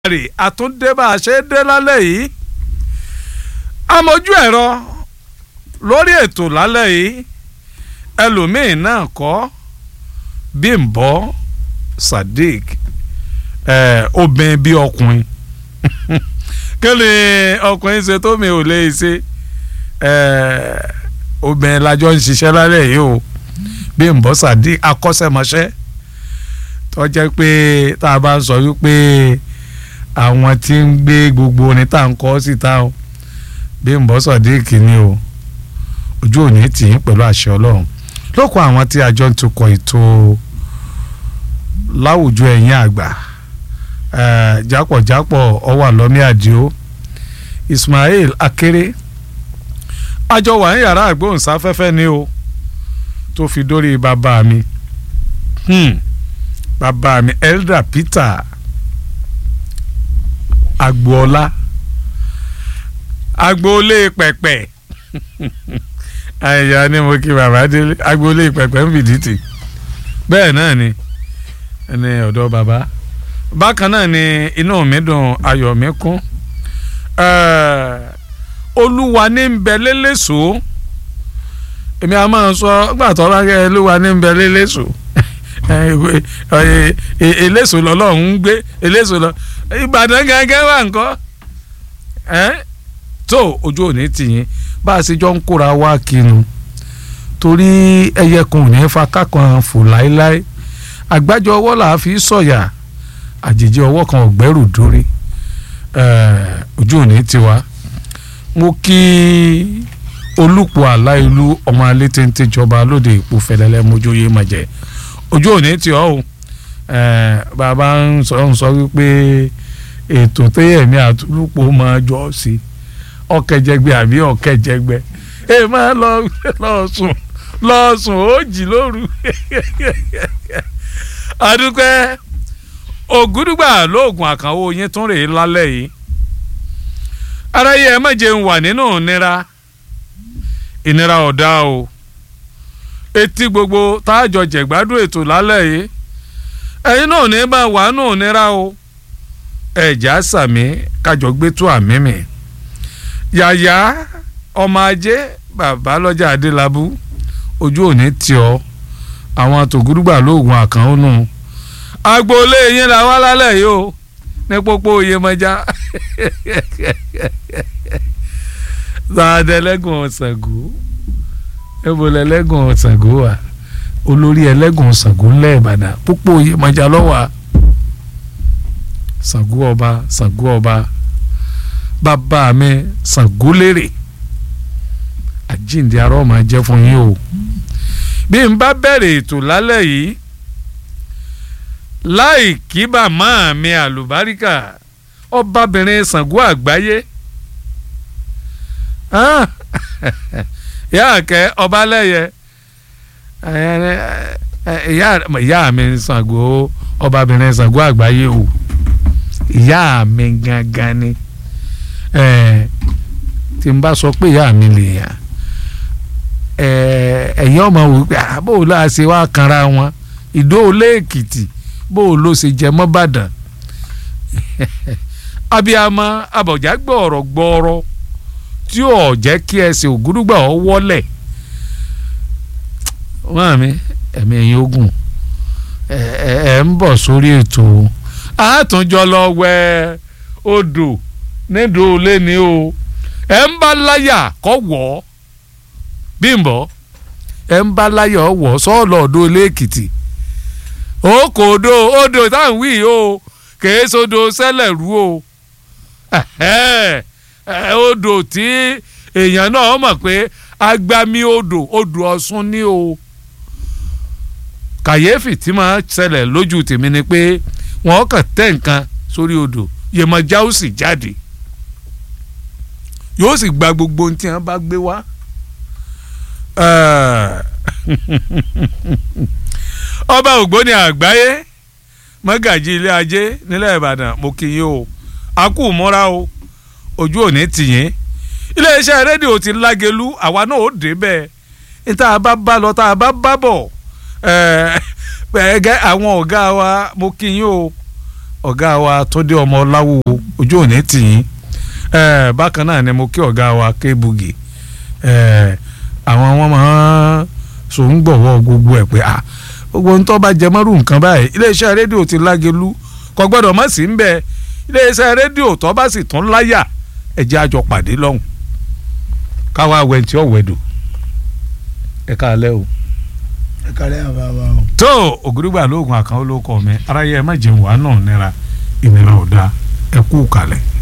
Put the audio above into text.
rè àtúndé bá a ṣe dé lálẹ́ yìí amójú ẹ̀rọ lórí ètò lálẹ́ yìí ẹlòmíín náà kọ́ Bímbọ́ Sadiq ẹ̀ obìnrin bíi ọkùnrin kí ni ọkùnrin ṣe tó mi ò lè ṣe ẹ̀ obìnrin lájọ ń ṣiṣẹ́ lálẹ́ yìí o Bímbọ́ Sadiq akọ́ṣẹ́mọṣẹ́ tó jẹ́ pé tá a bá ń sọ wípé àwọn tí ń gbé gbogbo orin tá à ń kọ́ síta o Bímbọ́ Sadiq ni o ojú òní tì í pẹ̀lú àṣẹ Ọlọ́run lóko àwọn tí àjọ ń tukọ̀ ètò láwùjọ ẹ̀yìn àgbà jápọ̀jápọ̀ ọwọ́ àlọ́mí àdìo Ismail Akéré àjọ wà ní yàrá àgbóhùnsáfẹ́fẹ́ ni o tó fi dórí bàbá mi hmm. bàbá mi Elder Peter agboola agboolé pẹ̀pẹ̀ àyà ni mo kí bàbá délé agboolé pẹ̀pẹ̀ ń fìdítì bẹ́ẹ̀ náà ni ní ọ̀dọ̀ bàbá bákan náà ni inú mi dùn ayọ̀ mi kún olúwa ní ń bẹ lélẹ́sọ̀ èmi a máa sọ gbàtọ́ bá kẹ́ olúwa ní ń bẹ lélẹ́sọ̀ eléso lọ́lọ́run ń gbé eléso lọ ìbàdàn gángan wà ńkọ́ tó ojú òní tìyín bá a ṣe jọ ń kóra wá kinu torí ẹyẹ kan ò ní fa kákan fò láéláé àgbájọ ọwọ́ là á fi sọ̀yà àjèjì ọwọ́ kan ọ̀gbẹ́rù dórí ojú òní tiwa mo kí olùpọ̀ àláìlú ọmọ alẹ́ téńté jọba lóde ìpò fẹlẹ́lẹ́ mojóyè màjẹ́ ojú òní tí ọ o bàbá ń sọ ń sọ wípé ètò téyẹ̀mí àtúrúpọ̀ máa jọ sí ọ̀kẹ́jẹgbẹ́ àbí ọ̀kẹ́jẹgbẹ́ ẹ máa lọ lọ sùn lọ sùn ó jì lóru àdúpẹ́ ògúdùgbà lóògùn àkànwó yín tún rèé lálẹ́ yìí aráyé ẹ má jẹun wà nínú ìnira ìnira ọ̀dá o etí gbogbo táàjọ jẹ̀gbádùn ètò lálẹ́ yìí ẹ̀yin náà ní bá wà nù nira o ẹ̀já sàmí kájọ gbé tó àmì mi yàyà ọmọ ajé bàbá lọ́jà adélábù ojú òní tì ọ́ àwọn tògúrúgbà lóògùn àkànónú agboolé yín la wá lálẹ́ yìí o ní pópó Iyemọja sàdẹ̀lẹ́gùn ọ̀sàngó ebo lẹlẹgùn Ṣàngó wa olórí ẹlẹgùn Ṣàngó ńlẹ Ìbàdàn púpọ̀ Iyemọja lọ́wọ́ Ṣàngó ọba Ṣàngó ọba bàbá mi Ṣàngó lérè àjíǹde arọ́ máa jẹ́ fún yín o bí n bá bẹ̀rẹ̀ ètò lálẹ́ yìí láì kí bàmá mi àlùbáríkà ọbabìnrin Ṣàngó àgbáyé ìyá kẹ ọbalẹyẹ ìyá mi Ṣàngó ọbabìnrin Ṣàngó àgbáyé o ìyá mi gangan ni tí n bá sọ pé ìyá mi lè yàn ẹ̀yin ọmọ wò pé bó o láà ṣe wá kanra wọn ìdó olé èkìtì bó o ló ṣe jẹ mọ́ bàdàn abiyamọ abọ̀já gbọ̀ọ̀rọ̀ gbọ̀ọ̀rọ̀ tí ò jẹ́ kí ẹsẹ̀ ògúrúgbà ọ wọlẹ̀ wọ́n mi ẹ̀mí ẹ̀yìn ogun ẹ̀ ń bọ̀ sórí ètò àtúnjọ lọ wẹ odò nídò olé ni o ẹ̀ ń bá láyà kọ́ wọ̀ ọ́ Bímbọ́ ẹ̀ ń bá láyà wọ̀ sọ́ọ̀lọ́ ọ̀dọ́ olé Èkìtì ó kò odò odò táwọn wí o kèé sódò sẹ́lẹ̀ rú o odò tí èèyàn náà mọ̀ pé agbami odò odò Ọ̀ṣun ni o kàyéfì tí máa ṣẹlẹ̀ lójú tèmi ni pé wọ́n kàn tẹ̀ nǹkan sórí odò Yemọja ó sì jáde yóò sì gba gbogbo ohun tí wọ́n bá gbé wá ọba ògbóni àgbáyé mọ́gàjì ilé ajé nílẹ̀ Ìbàdàn mo kí yín o a kú mọ́ra o ojú òní tìyín iléeṣẹ́ rédíò ti lágelu àwa náà ó dé bẹ́ẹ̀ ní tá a bá bá lọ tá a bá bá bọ̀ ẹ̀ẹ́dẹ́ àwọn ọ̀gá wa mo kí yín o ọ̀gá wa tó dé ọmọ ọláwùwò ojú òní tì yín Eh, bákan náà ni mo kí ọ̀gá wa kébugi Eh, àwọn wọn máa so ń gbọ̀wọ́ gbogbo ẹ̀ pé ah gbogbo ń tó bá jẹ mọ́rù nǹkan báyìí iléeṣẹ́ rédíò ti lágelu kò gbọ́dọ̀ má sí ń bẹ iléeṣẹ́ rédíò tó bá sì tún láyà ẹ̀jẹ̀ àjọ pàdé lọ́hùn káwá wẹ̀ntì ọ̀wẹ̀dù ẹ̀ka alẹ́ o ẹ kálẹ̀ àbá wa o. tó ògùrùgbà lóògùn àkànó ló kọ mi aráyé ẹ má jẹun wàá náà nira ìnira ò dáa ẹ kú kalẹ̀.